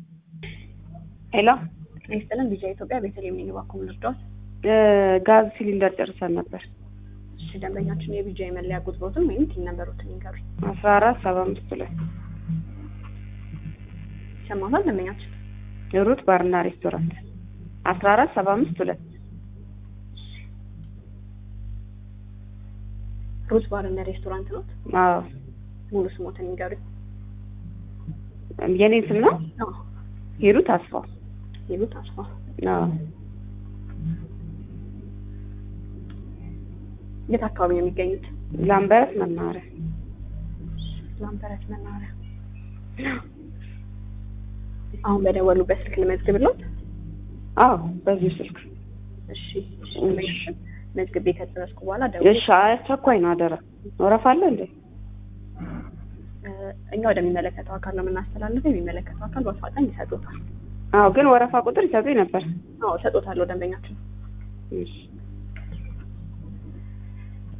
ሄሎ ጤና ይስጥልን ቢጃ ኢትዮጵያ ቤተልሔም ነኝ። እባክዎ ምን ልርዳዎት? ጋዝ ሲሊንደር ጨርሰን ነበር። እሺ ደንበኛችን የቢጃ የመለያ ቁጥሮትን ወይም ቲን ነበሩትን ይንገሩኝ። አስራ አራት ሰባ አምስት ላይ ይሰማታል ደንበኛችን? ሩት ባርና ሬስቶራንት አስራ አራት ሰባ አምስት ሁለት ሩት ባር እና ሬስቶራንት ነው። አዎ ሙሉ ስሞትን ይንገሩኝ። የኔን ስም ነው አዎ ሂሩት አስፋው ይሉት አስፋ አዎ የት አካባቢ ነው የሚገኙት? ላምበረት መናኸሪያ ላምበረት መናኸሪያ። አሁን በደወሉበት ስልክ ልመዝግብልዎት? አዎ በዚሁ ስልክ እሺ እሺ ደንበኛችን መዝግቤ ከጨረስኩ በኋላ ደውል እሺ አስቸኳይ ነው አደራ ወረፋ አለ እንዴ እኛ ወደሚመለከተው አካል ነው የምናስተላልፈው። የሚመለከተው አካል በአፋጣኝ ይሰጡታል። አዎ ግን ወረፋ ቁጥር ይሰጡኝ ነበር አዎ እሰጦታለሁ ደንበኛችን። እሺ